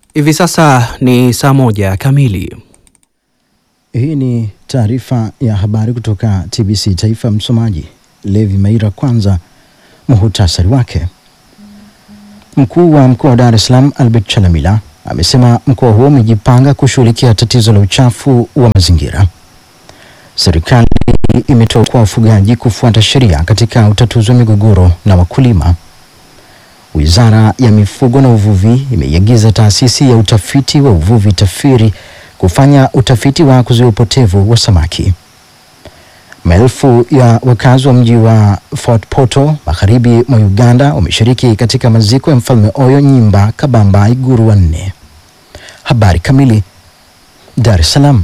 Hivi sasa ni saa moja kamili. Hii ni taarifa ya habari kutoka TBC Taifa. Msomaji Levi Maira. Kwanza muhutasari wake. Mkuu wa mkoa wa Dar es Salaam Albert Chalamila amesema mkoa huo umejipanga kushughulikia tatizo la uchafu wa mazingira. Serikali imetoa kwa wafugaji kufuata sheria katika utatuzi wa migogoro na wakulima. Wizara ya Mifugo na Uvuvi imeiagiza taasisi ya utafiti wa uvuvi TAFIRI kufanya utafiti wa kuzuia upotevu wa samaki. Maelfu ya wakazi wa mji wa Fort Portal magharibi mwa Uganda wameshiriki katika maziko ya Mfalme Oyo Nyimba Kabamba Iguru wa nne. Habari kamili. Dar es Salaam.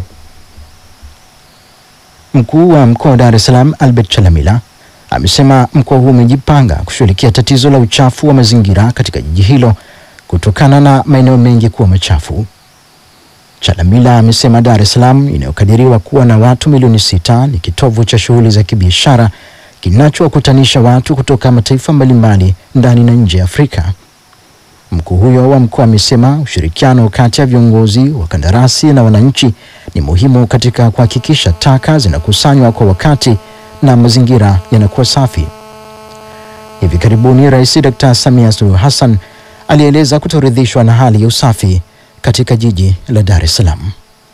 Mkuu wa mkoa wa Dar es Salaam Albert Chalamila amesema mkoa huo umejipanga kushughulikia tatizo la uchafu wa mazingira katika jiji hilo kutokana na maeneo mengi kuwa machafu. Chalamila amesema Dar es Salaam inayokadiriwa kuwa na watu milioni sita ni kitovu cha shughuli za kibiashara kinachowakutanisha watu kutoka mataifa mbalimbali ndani na nje ya Afrika. Mkuu huyo wa mkoa amesema ushirikiano kati ya viongozi, wakandarasi na wananchi ni muhimu katika kuhakikisha taka zinakusanywa kwa wakati na mazingira yanakuwa safi. Hivi karibuni Rais Dr. Samia Suluhu Hassan alieleza kutoridhishwa na hali ya usafi katika jiji la Dar es Salaam.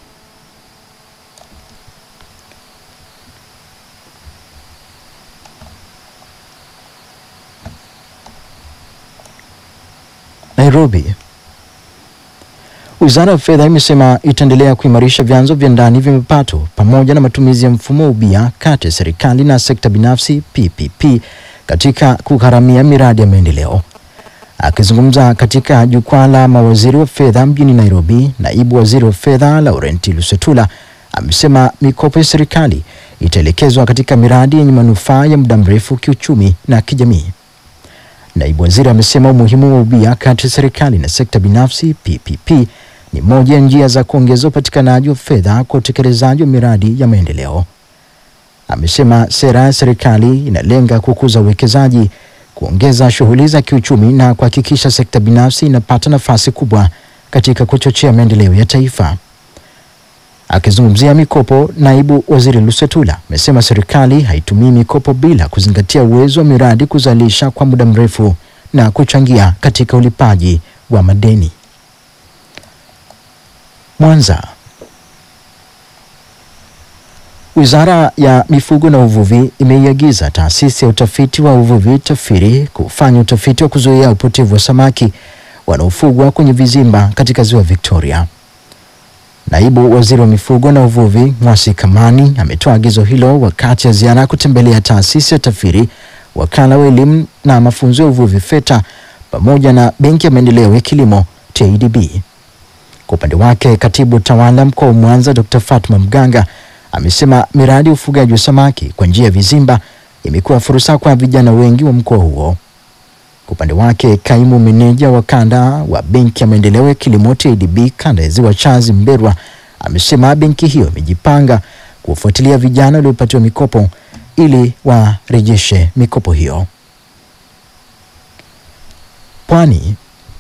Nairobi. Wizara ya Fedha imesema itaendelea kuimarisha vyanzo vya ndani vya mapato pamoja na matumizi ya mfumo wa ubia kati ya serikali na sekta binafsi PPP katika kugharamia miradi ya maendeleo. Akizungumza katika jukwaa la mawaziri wa fedha mjini Nairobi, naibu waziri wa fedha Laurent Lusetula amesema mikopo ya serikali itaelekezwa katika miradi yenye manufaa ya muda mrefu kiuchumi na kijamii. Naibu waziri amesema umuhimu wa ubia kati ya serikali na sekta binafsi PPP ni moja ya njia za kuongeza upatikanaji wa fedha kwa utekelezaji wa miradi ya maendeleo. Amesema sera ya serikali inalenga kukuza uwekezaji, kuongeza shughuli za kiuchumi na kuhakikisha sekta binafsi inapata nafasi kubwa katika kuchochea maendeleo ya taifa. Akizungumzia mikopo, naibu waziri Lusetula amesema serikali haitumii mikopo bila kuzingatia uwezo wa miradi kuzalisha kwa muda mrefu na kuchangia katika ulipaji wa madeni. Mwanza. Wizara ya Mifugo na Uvuvi imeiagiza taasisi ya utafiti wa uvuvi TAFIRI kufanya utafiti wa kuzuia upotevu wa samaki wanaofugwa kwenye vizimba katika ziwa Victoria. Naibu waziri wa mifugo na uvuvi Mwasi Kamani ametoa agizo hilo wakati ya ziara ya kutembelea taasisi ya TAFIRI, wakala wa elimu na mafunzo ya uvuvi FETA pamoja na benki ya maendeleo ya kilimo TADB. Kwa upande wake, katibu tawala mkoa wa Mwanza Dr. Fatma Mganga amesema miradi ya ufugaji wa samaki kwa njia ya vizimba imekuwa fursa kwa vijana wengi wa mkoa huo. Kwa upande wake kaimu meneja wa kanda wa benki ya maendeleo ya kilimo TADB kanda ya ziwa Chazi Mberwa amesema benki hiyo imejipanga kuwafuatilia vijana waliopatiwa mikopo ili warejeshe mikopo hiyo. Pwani.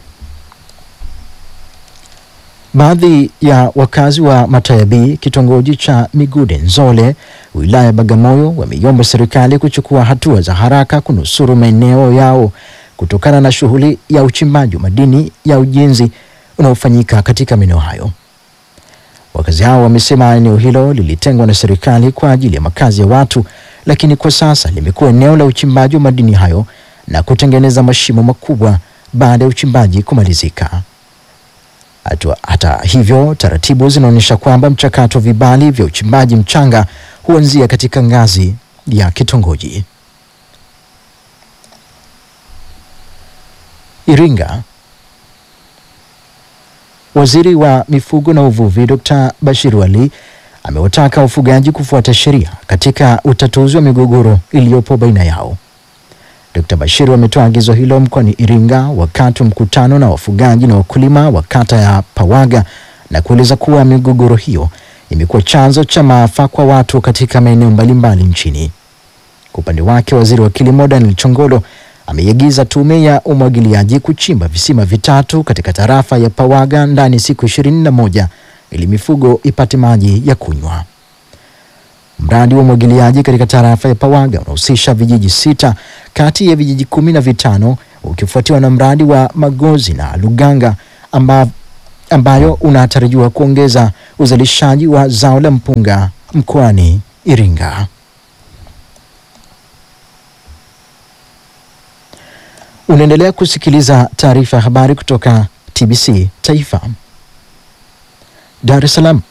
Baadhi ya wakazi wa Matayabi kitongoji cha Migude Nzole wilaya ya Bagamoyo wameiomba serikali kuchukua hatua za haraka kunusuru maeneo yao kutokana na shughuli ya uchimbaji wa madini ya ujenzi unaofanyika katika maeneo hayo. Wakazi hao wamesema eneo hilo lilitengwa na serikali kwa ajili ya makazi ya watu, lakini kwa sasa limekuwa eneo la uchimbaji wa madini hayo na kutengeneza mashimo makubwa baada ya uchimbaji kumalizika. Hata, hata hivyo taratibu zinaonyesha kwamba mchakato wa vibali vya uchimbaji mchanga huanzia katika ngazi ya kitongoji. Iringa. Waziri wa mifugo na uvuvi Dr. Bashir Wali amewataka wafugaji kufuata sheria katika utatuzi wa migogoro iliyopo baina yao. Dr. Bashir ametoa agizo hilo mkoani Iringa wakati wa mkutano na wafugaji na wakulima wa kata ya Pawaga na kueleza kuwa migogoro hiyo imekuwa chanzo cha maafa kwa watu katika maeneo mbalimbali nchini. Kwa upande wake, waziri wa kilimo Daniel Chongolo ameiagiza tume ya umwagiliaji kuchimba visima vitatu katika tarafa ya Pawaga ndani siku ishirini na moja ili mifugo ipate maji ya kunywa. Mradi wa umwagiliaji katika tarafa ya Pawaga unahusisha vijiji sita kati ya vijiji kumi na vitano ukifuatiwa na mradi wa Magozi na Luganga amba, ambayo unatarajiwa kuongeza uzalishaji wa zao la mpunga mkoani Iringa. Unaendelea kusikiliza taarifa ya habari kutoka TBC Taifa. Dar es Salaam.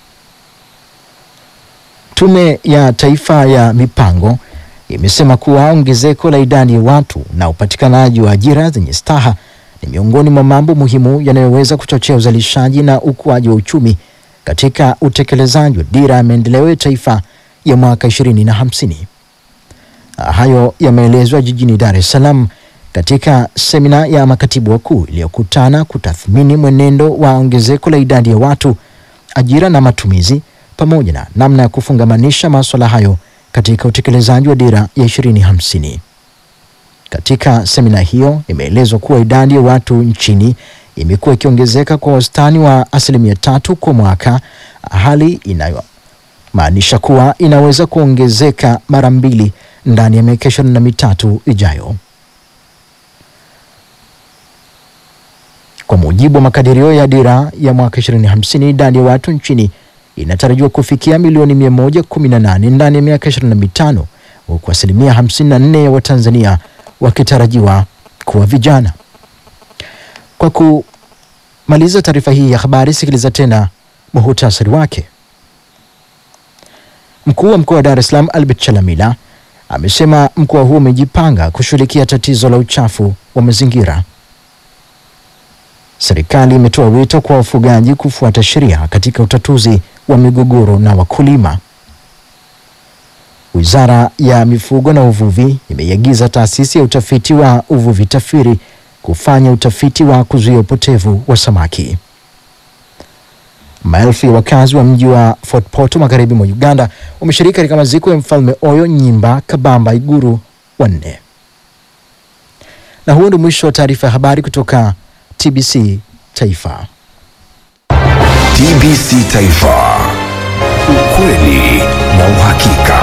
Tume ya Taifa ya Mipango imesema kuwa ongezeko la idadi ya watu na upatikanaji wa ajira zenye staha ni miongoni mwa mambo muhimu yanayoweza kuchochea uzalishaji na ukuaji wa uchumi katika utekelezaji wa dira ya maendeleo ya taifa ya mwaka 2050. Hayo yameelezwa jijini Dar es Salaam katika semina ya makatibu wakuu iliyokutana kutathmini mwenendo wa ongezeko la idadi ya watu, ajira na matumizi pamoja na namna ya kufungamanisha masuala hayo katika utekelezaji wa dira ya 2050. Katika semina hiyo imeelezwa kuwa idadi ya watu nchini imekuwa ikiongezeka kwa wastani wa asilimia tatu kwa mwaka, hali inayomaanisha kuwa inaweza kuongezeka mara mbili ndani ya miaka ishirini na mitatu ijayo. Kwa mujibu wa makadirio ya dira ya mwaka 2050, idadi ya watu nchini inatarajiwa kufikia milioni 118 ndani ya miaka 25 huku asilimia 54 ya Watanzania wakitarajiwa kuwa vijana. Kwa kumaliza taarifa hii ya habari, sikiliza tena muhutasari wake. Mkuu wa mkoa wa Dar es Salaam Albert Chalamila amesema mkoa huo umejipanga kushughulikia tatizo la uchafu wa mazingira. Serikali imetoa wito kwa wafugaji kufuata sheria katika utatuzi wa migogoro na wakulima. Wizara ya Mifugo na Uvuvi imeiagiza taasisi ya utafiti wa uvuvi TAFIRI kufanya utafiti wa kuzuia upotevu wa samaki. Maelfu ya wakazi wa mji wa Fort Portal magharibi mwa Uganda wameshiriki katika maziko ya Mfalme Oyo Nyimba Kabamba Iguru wanne. Na huo ndio mwisho wa taarifa ya habari kutoka TBC Taifa. TBC Taifa, ukweli na uhakika.